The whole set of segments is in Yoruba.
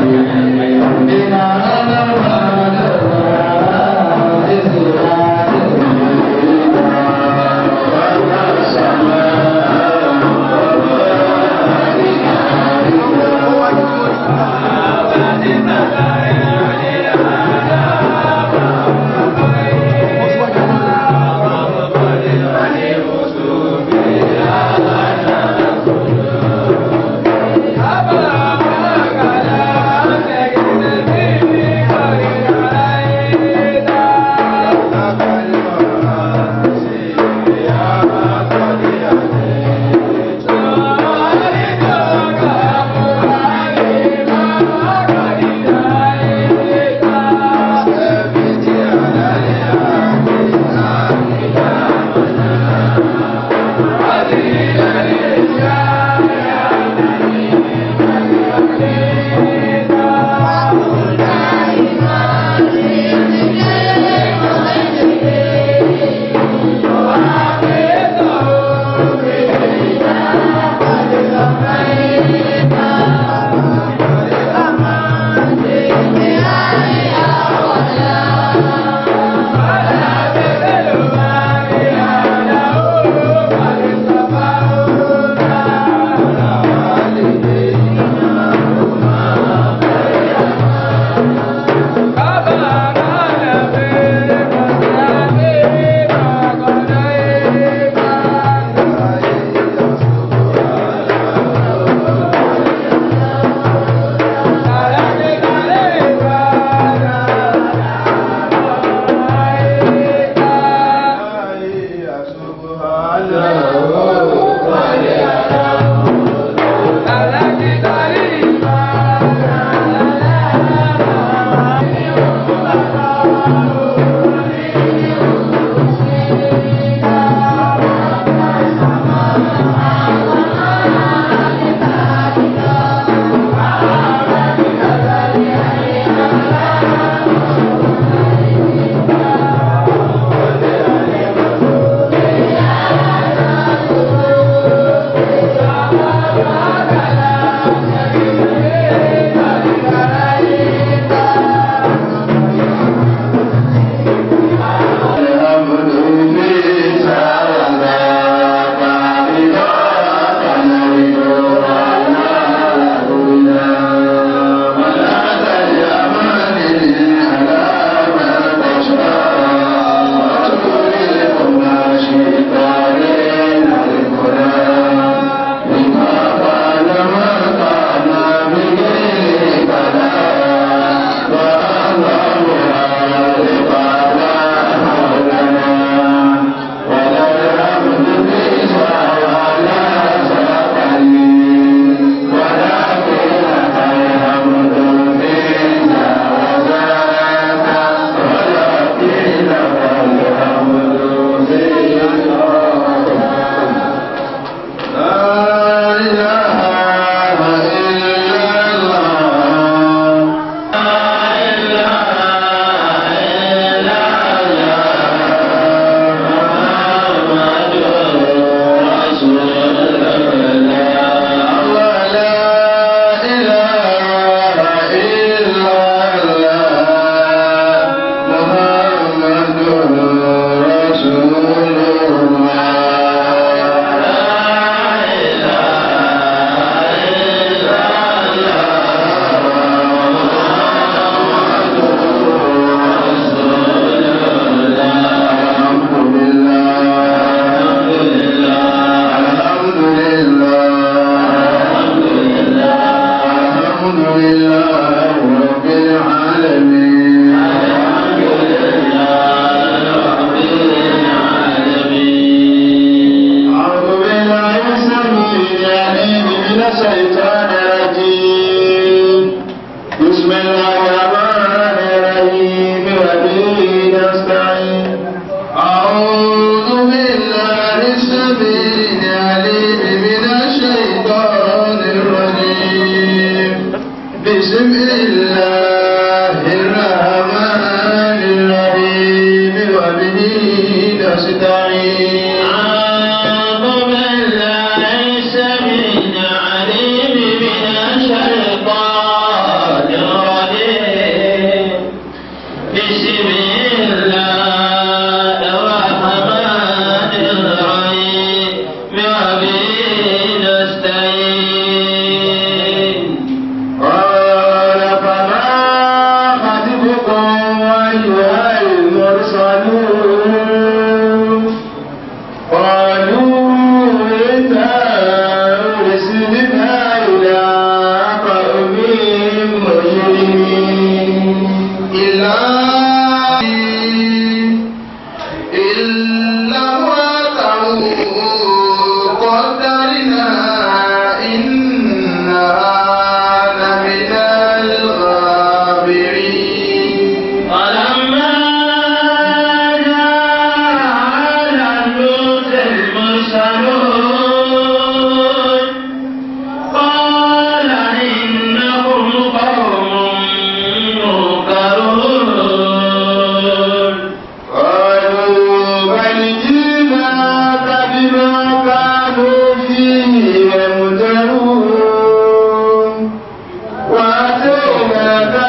الشيطان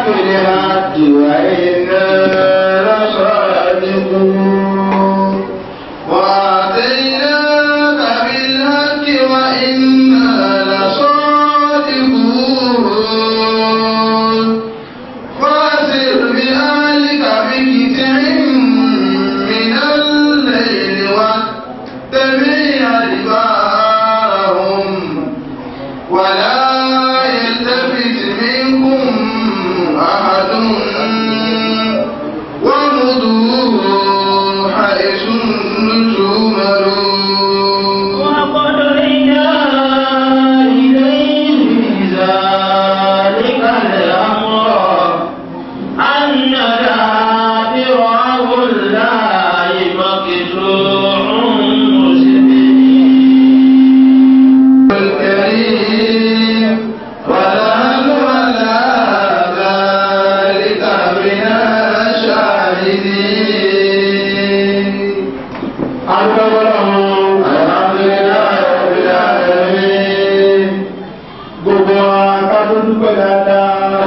بالحق وإنا لصادقون وآتيناك بالحق وإنا لصادقون فاسر بأهلك بقطع من الليل واتبع أدبارهم ولا يلتفت منكم أحد ومضوا حيث تؤمرون وقضينا إليه ذلك الأمر أن دابر هؤلاء مقطوع مسلمين الكريم ونحن على ذلك من الشاهدين الحمد لله رب العالمين gbogbo akádó dúpẹ́ dáadáa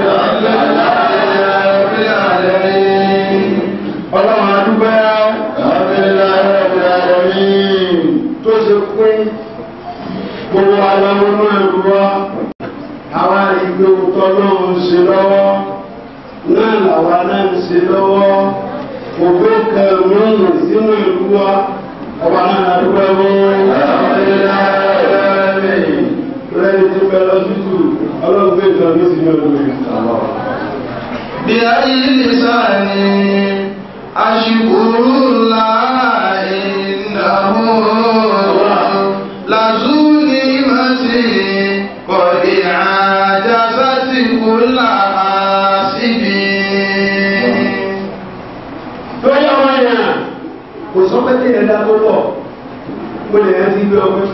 رب العالمين ọlọ́run adúpẹ́ الحمد لله رب العالمين tó ṣe pé gbogbo aláwọnú ẹ̀rù wa àwa ìgbé òótọ́ náà ń ṣe lọ́wọ́ náà làwa náà ń ṣe lọ́wọ́ ògbé kẹrìnmọ́nì sínú ìlú wa ọba náà adúpẹ́ fún الحمد لله رب العالمين lẹ́yìn tí bẹ lọ sí tù ọlọ́run gbé ìtàn ní sínú ìlú rẹ̀. بأي لسان أشكر الله إنه لذو نعمة قد عجزت كل حاسب lórí àwọn èèyàn kò sọ pé kí ẹ̀dá tó pọ̀ mo lè rántí gbé ọgbẹ́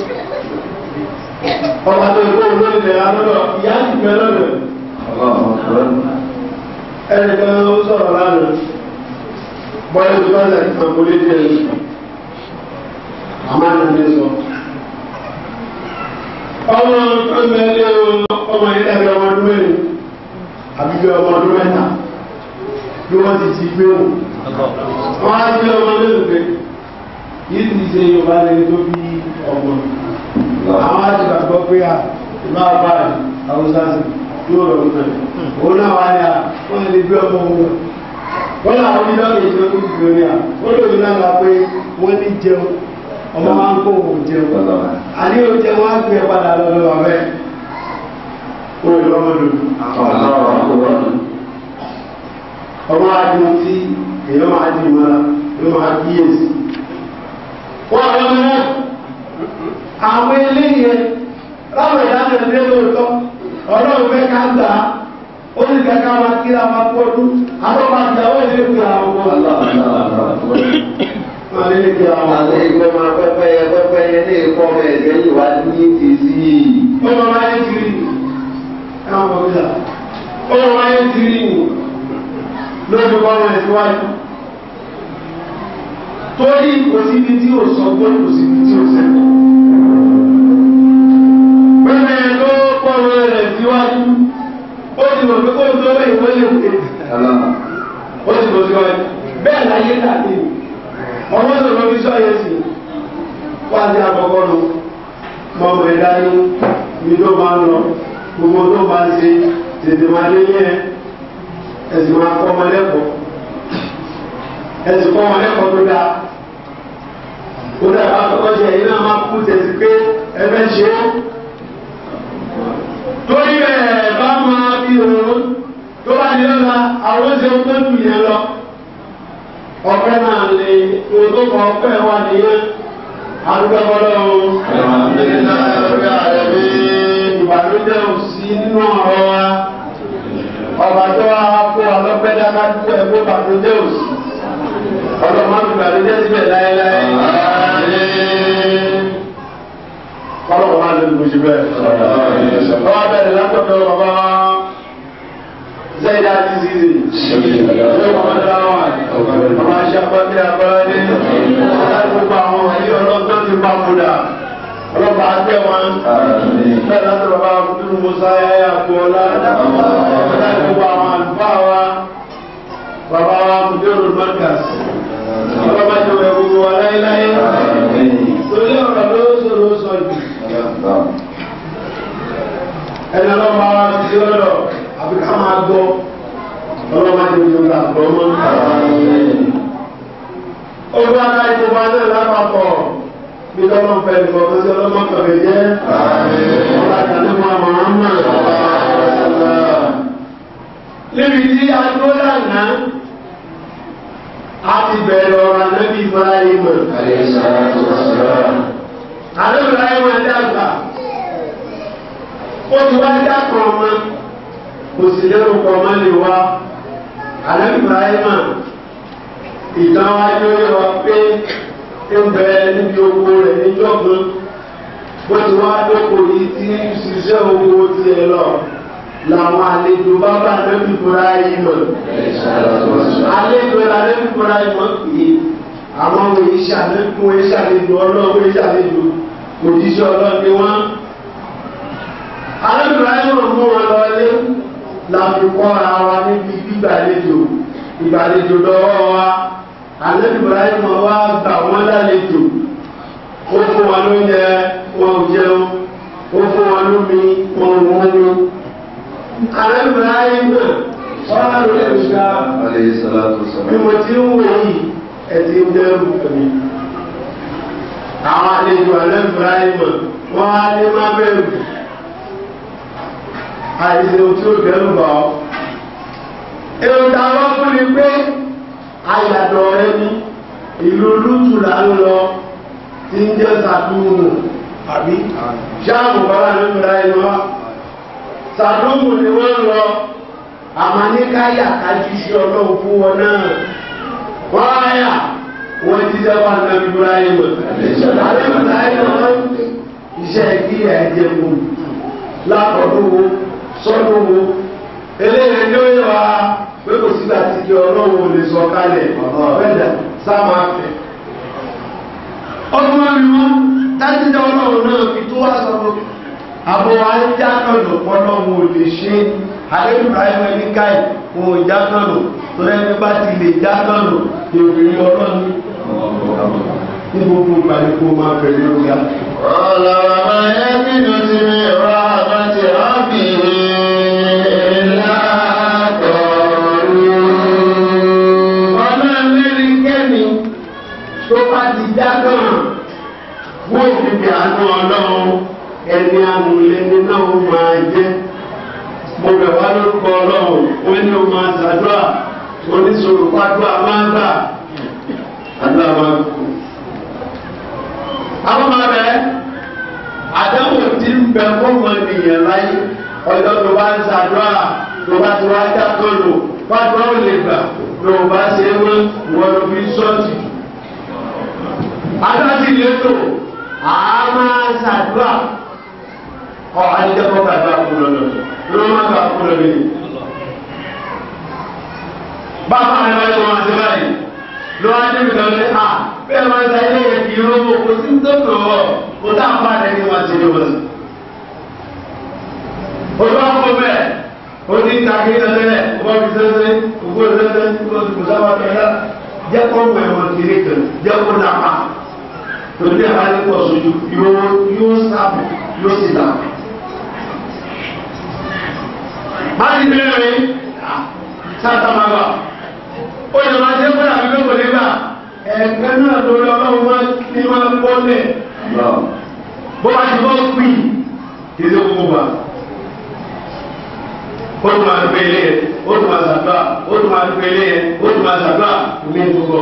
ọba tó gbé olórí ilẹ̀ alọ́dọ̀ ìyá ti gbẹ lọ́dọ̀ ẹnìkan ó sọ̀rọ̀ lánàá bọ́lá tó bá ṣàkí kan kó lé díẹ̀ ní àmọ́ àná sọ. ọmọ ẹgbẹ́ ọmọ yìí dàbí ọmọ ọdún mẹ́rin àbí bí ọmọ ọdún mẹ́ta bí wọ́n ti ti gbé wọn wọ́n á gbé ọmọ lẹ́nu pé yìí ti ṣe yorùbá lẹ́ni tó bí ọmọ àwọn àti gbàgbọ́ pé à ìmọ̀ àbáyé haúsá sí yóò rọ̀ nípa ẹ̀ òun náà wá ní à wọ́n lè gbé ọmọ wọn wọ́n làwọn onídọ́ lè ṣe ojú ìgbò ní à wọ́n lè ní àgbà pé wọ́n ní jẹun ọmọ máa ń kó òun jẹun àní oúnjẹ wọn á gbé ẹ padà lọ́dọ̀ ọ̀rẹ́ òun lọ́mọdún ọmọ adùn tí èèyàn máa di ìmọ̀ra ló máa kíyèsí. wọ́n àwọn ọmọ náà àwọn eléyìí ẹ láwọn ìdáná ẹgbẹ́ lóòótọ́ ọlọ́run fẹ́ ká gbà á ó sì fẹ́ ká máa kíra máa pọ́dún àbọ̀bá ìyàwó ìlú ìpè àwọn ọmọ máa lé lè kíra àwọn Àti ọmọ. ìgbọ́mọ pẹ́pẹ́yẹ pẹ́pẹ́yẹ ní ìkọ́ ọmọ ẹ̀gbẹ́ yìí wá ní ti sí i. ọmọ máa ń tiri ẹ̀wọ̀n ọmọ mi là ọmọ máa ń tiri nù lórí ọmọ ẹ̀ síwájú torí kò síbi tí ò sọ gbọ́n kò síbi tí ò sẹ́kọ̀ọ́. pẹ́pẹ́ ló pọ̀rọ̀ rẹ̀ síwájú ó ti mọ̀ pé kó tó bẹ́ẹ̀ wọ́n lè pè ó ti lọ síwájú bẹ́ẹ̀ láyé tàbí ọmọ tó lọ fi sọ́yẹ̀ sí wá sí àkọ́kọ́ lọ mọ̀mọ́ ẹ̀dá ní ibi tó máa ń lọ gbogbo tó máa ń ṣe tètè máa lé yẹn ẹ̀sìn máa kọ́ ọmọ lẹ́kọ̀ọ́ ẹ̀sìn kọ́ ọmọ lẹ́kọ̀ọ́ tó dáa ó dáa bá kọ́kọ́ ṣe ẹ̀yin náà máa kú tẹ̀sí pé ẹ fẹ́ ṣe é torí ẹ̀ bá máa fi òun tó bá ní lọ́la àwọn ṣe tó dùn yẹn lọ ọpẹ́ náà lè ohun tó kọ ọpẹ́ wà nìyẹn arúgbó ọlọ́run ìbànújẹ́ ò sí nínú ọ̀rọ̀ wa ọba tó wá kó ọlọ́pẹ́ dáká dúpọ̀ ẹ̀ kó ìbànújẹ́ ò sí ọlọ́mọ ìbànújẹ́ síbẹ̀ láéláé kọ́lọ̀ wà lórí bó ṣe bẹ́ẹ̀ ọba bẹ̀rẹ̀ látọ̀dọ̀ bàbá zayida ti zizi ṣé bàbá dáwà bàbá ṣe apáti abáyé gbogbo àwọn ayé ọlọ́gbọ́n ti bá kúdà ọlọ́pàá àgbẹ̀ wọn bẹ́ẹ̀ láti bàbá abdul musa yáyà kọ́lá gbogbo àwọn mọ́tàs ọlọ́mọ tó wẹ̀ gbogbo wa láéláé torí ọ̀rọ̀ ló sọ̀rọ̀ sọ jù ẹni ọlọ́mọ wa ti di ọ̀rọ̀ àbí ká máa gbọ́ ọlọ́mọ tó wẹ̀ gbogbo àgbọ̀ mọ́. olúwa ká ìjọba náà lápapọ̀ bí lọ́mọ fẹ́ nìkan tó ṣe ọlọ́mọ kọ̀ọ̀kan jẹ́ ọlọ́mọ àtàlẹ́ fún àwọn ọmọ níbi tí a tó lànà a ti bẹ̀rẹ̀ ọ̀rọ̀ anábì Ibrahim anábì Ibrahim dàgbà ó ti wá dákọ̀ ọmọ kò sì lérò pọ̀ ọmọ lè wá anábì Ibrahim ìtàn wa yóò yọ wá pé ń bẹ níbi oko rẹ̀ níjọ́gbọ́n bó ti wá dókò yìí tí ṣiṣẹ́ owó tiẹ̀ lọ làwọn àlejò bá bá lẹ́bí fúra yìí mọ̀. àlejò la lẹ́bí fúra yìí mọ̀ pé àwọn òye ṣàlejò òye ṣàlejò ọlọ́run òye ṣàlejò òjíṣẹ́ ọlọ́run ni wọ́n. àlejò ayé wọn mú wọn lọ ilé láti kọ́ra wa níbi gbígbàlejò ìgbàlejò lọ́wọ́ wa àlejò ayé wọn wá gbà wọ́n lálejò ó fún wọn lóúnjẹ wọn ò jẹun ó fún wọn lómi wọn ò mú alábìráyé náà wọ́n á lọ ẹ̀ṣá bí mo ti ń wò yìí ẹ̀tì ń dẹ́rù mi. àwọn àlejò alábìráyé mọ̀ wọ́n á ní má bẹ̀rù. àìsàn tí ó dẹ́rù bá ọ. èrò táwọn fún mi pé àyàdọ̀ rẹ ní ìlú lùtù là ń lọ tí ń jẹ́ sàdúrù àbí ṣáàbù bàbá alábìráyé náà sàdúmù ni wọ́n lọ àmọ́ ní káyà kájú sí ọlọ́run fún wọn náà wọ́n áyà wọ́n ti dábàá náà Ibrahim àti Ibrahim wọ́n iṣẹ́ kí ẹ̀jẹ̀ wò lápọ̀dún wo sọ́dún wo eléyìí ló yẹ wá pé kò sígbà tí kí ọlọ́run ò lè sọ kálẹ̀ bẹ́ẹ̀dà sáàmà fẹ́. ọdún wọn ni wọn dájúdá ọlọ́run náà fi tó wá sọ fún mi àbọ̀ ajákànlò pọ́nlọ́wọ́ ò lè ṣe àdébìbráhìm ẹni káì wọn ò jákànlò tó lẹ́nu bá ti lè jákànlò ìròyìn ọlọ́ni ní gbogbo ìgbà ní kó máa bẹ̀rẹ̀ lóga. ọ̀la bàbá yẹn bínú sí mi rọ àbátì rábì ńlá tọ̀ọ̀rù. ọ̀nà mẹ́rin kẹ́mi tó bá ti jákàn wọ́n ti bí àánú ọlọ́run ẹni amúlẹ́ni náà ó máa jẹ́ mo bẹ̀ wá lórúkọ ọlọ́run wọ́n ní o máa ṣàdúrà oníṣòro pàdúrà máa ń gbà àdúrà máa ń kú. àwọn máa bẹ̀ àdáwò tí ń bẹ fọ́ọ̀mù ènìyàn láyé ọjọ́ tó bá ń ṣàdúrà tó bá ti wá dákọ́ lò pàdúrà ò lè gbà tó o bá ṣe é wọ́n wọ́n ló fi sọ́ọ̀tì. àdúrà sì lè tò àá máa ṣàdúrà ọ alijẹkọ ka gba kulo lọ lọ ma gba kulo bi bàbá rẹ bá yọ wọn sẹbà yìí lọ wá débi kan ní a bẹ́ẹ̀ máa ń ta ilé yẹn kì í rówó kò sí tó tó wọ kò tá a bá rẹ ní wọn ti ní wọn. olú àpò bẹ́ẹ̀ ó ní takí sẹsẹ ọba fi sẹsẹ òkú sẹsẹ kó kó sábà bẹ́ẹ̀ jẹ kó mọ ẹwọn kiri kan jẹ kó nàpa torí àwọn àti pọ̀ sójú yóò yóò sábà yóò sì dà. máa ń bẹ̀rẹ̀ sátàmàgbà ó yẹ máa jẹ́ fún àbí lóko nígbà ẹ̀ẹ̀kan náà lórí ọlọ́run máa ní máa bọ́lẹ̀ bó bá ti bọ́ pì kí ló kó wa. ó tún máa gbé ilé yẹn ó tún máa sàdúrà ó tún máa gbé ilé yẹn ó tún máa sàdúrà ní gbogbo.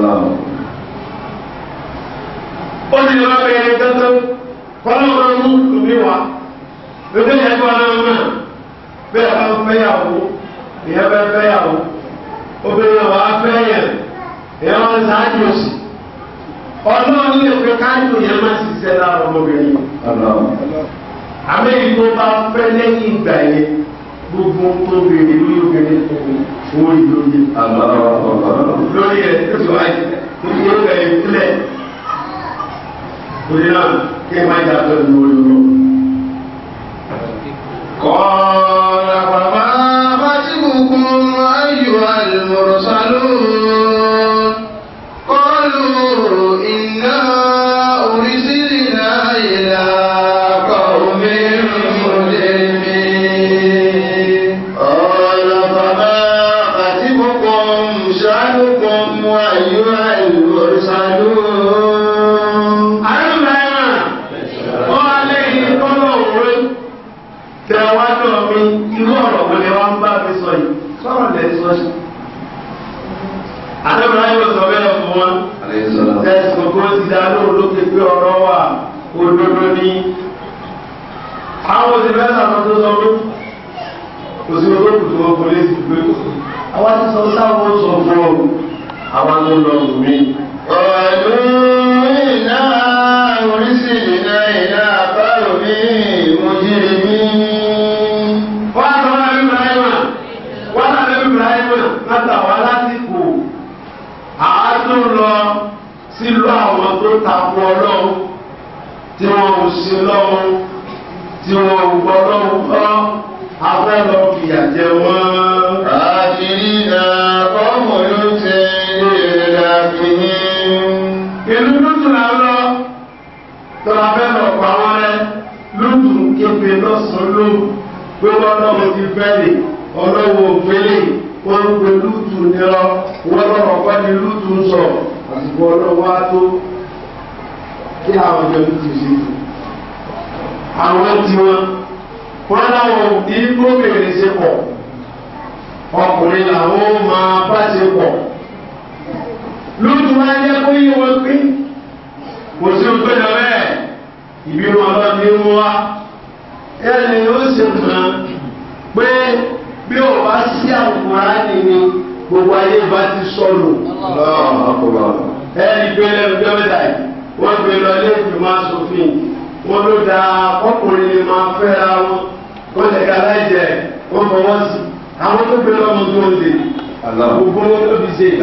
ó sì lè má bẹ ẹni tẹ́tẹ́ kọ́lọ́ máa mú ìwé wa lókè yẹn tó wà lọ́wọ́ náà bẹ́ẹ̀ bá ń fẹ́yàwó ìyẹn bẹ́ẹ̀ fẹ́yàwó obìnrin wa fẹ́yàn ìyẹn wọn sáájú sí ọlọ́run lè pe káàdùn yẹn má sì ṣiṣẹ́ lára ọmọbìnrin àmẹ́yìn tó bá fẹ́ lẹ́yìn ìgbà yẹn gbogbo tó bèrè lórí obìnrin owó ìlóye lórí ẹ̀ tó ti wáyé tó ti yẹ kẹ́ ẹ̀ sílẹ̀ torí náà kí ẹ má jà pẹ̀lú olóró. قال فما خطبكم أيها المرسلون sọ yìí sọ̀rọ̀ lẹ́ sọ sí. àdébùrọ̀ ayé ló sọ bẹ́ẹ̀ fún wọn tẹ̀sí gbogbo ti dá lóhùn lókè pé ọ̀rọ̀ wà òdodo ní. àwọn òsì fẹ́ sàkóso tó sọ pé kò sí owó kùtù wọn kò lè sì gbé. àwa ti sọ sáwọn sọ fún ọ àwa tó lọ wù mí. قالوا إنا أرسلنا إلى قوم مجرمين wọ́n á sọ wọn àbí ibrahima wọ́n á sọ ibrahima látà wá lásìkò àádọ́ lọ sílùú àwọn tó takò ọlọ́run tí wọ́n ò sí lọ́run tí wọ́n ò gbọ́ lọ́run kọ́ afẹ́ lọ fìyà jẹ wọ́n. آخرين قوم لوط لكنهم ìlú lùtù là ń lọ tọ́lá fẹ́ lọ pa wọ́n rẹ́ lùtù képe lọ́sàn-án ló pé wọ́n lọ́wọ́ ti fẹ́lẹ̀ ọlọ́wọ́ òfẹ́lẹ̀ wọ́n ń pe lùtù nírọ́ wọ́n lọ́wọ́ kọ́ ni lùtù ń sọ àsìkò ọlọ́wọ́ á tó kí àwọn ìjọ lùtù ṣe tù àwọn tí wọn wọn láwọn òbí gómìnà ṣe pọ̀ ọkùnrin làwọn máa bá ṣe pọ̀ lójú wa jẹ́ kó yé wọn pé kò sí o gbẹ́dọ̀ bẹ́ẹ̀ ìbí wọn lọ ní mú wa ẹni ó ṣe mọ̀ pé bí o bá sí àwòrán nìní gbogbo ayé bá ti sọnù ẹni gbé lẹ́nu dọ́mẹ́ta yìí wọ́n gbé lọ ilé ìgbìmọ̀ asòfin wọn ló da ọkùnrin ni máa fẹ́ra wọn wọ́n lè ka láìjẹ wọ́n fọwọ́ sí àwọn tó gbé lọ́mọ tó ń lè gbogbo wọn ló fi ṣe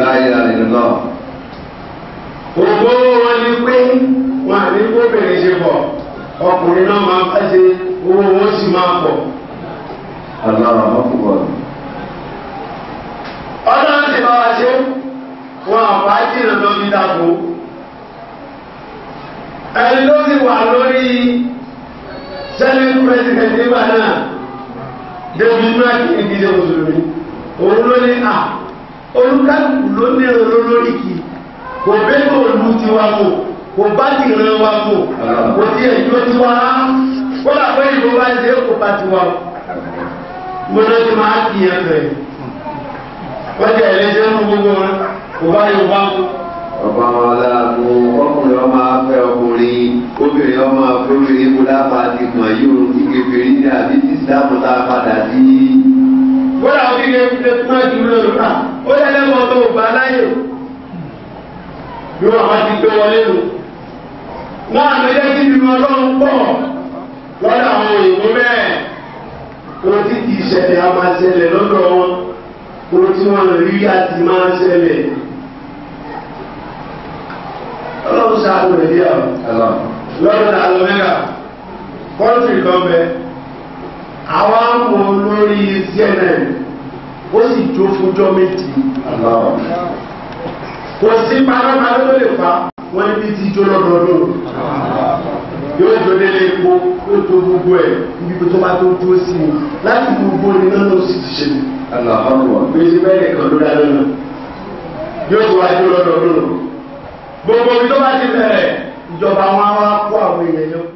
ògbó wọn ni pé wọn à ní kóbìnrin ṣe pọ̀ ọkùnrin náà máa bá ṣe owó wọn sì máa pọ̀. ọlọ́run ti bá wa ṣe wọn àbá jìnnà lọ bí dàbò ẹni ló sì wà lórí sẹ́lẹ̀ pírẹsidẹ̀ntì nígbà náà david mark ní gidi mùsùlùmí òun ló ní à olùkàlùkù ló ní èrò lórí kì í kò bẹ́ẹ̀ kò lu tiwa kò kò bá ti rìn wa kò kò tí ẹ̀ tó tiwa kó là pé ìbò bá ṣe é kò bá tiwa mo lọ sí máa kì í ẹ bẹ̀ wọ́n jẹ́ ẹlẹ́jẹ́ ń gbogbo wọn kò bá yóò bá kó. ọba wọn aláàbò ọkùnrin ọmọ afẹ ọkùnrin obìnrin ọmọ afẹ obìnrin kó dábà ti mọ yóò ti kékeré ní àbí tí sáàmù tá a padà sí. wọ́n làwọn kékeré fi lè kúrò jù lọ rà ó yẹ lẹ́wọ̀n tó bá láyè bí wọ́n bá ti gbé wọlé lò. wọ́n àná jẹ́ kí nínú ọlọ́run pọ̀ lọ́dọ̀ àwọn òyìnbó bẹ́ẹ̀ kó tí kì í ṣẹlẹ̀ á máa ṣẹlẹ̀ lọ́dọ̀ wọn kó tí wọ́n rí àti máa ṣẹlẹ̀. ọlọ́run ṣáàtò rẹ̀ díẹ̀ lọ́dọ̀ àlọ́ mẹ́gà kọ́ńtì kan bẹ àwa mú lórí cnn ó sì jó fúnjọ́ méjì kò sí panápaná tó lè fa wọn níbi tí jó lọ́dọọdún yóò jó délé epo yóò tó gbogbo ẹ̀ níbi tó bá tó dúró sí i láti gbogbo iná ló sì ti ṣe ní. gbèsè bẹ́ẹ̀ nìkan ló dáná náà yóò tó wá jó lọ́dọọdún gbogbo ibi tó bá ti bẹ̀rẹ̀ ìjọba wọn á wá kó àwọn èèyàn yẹn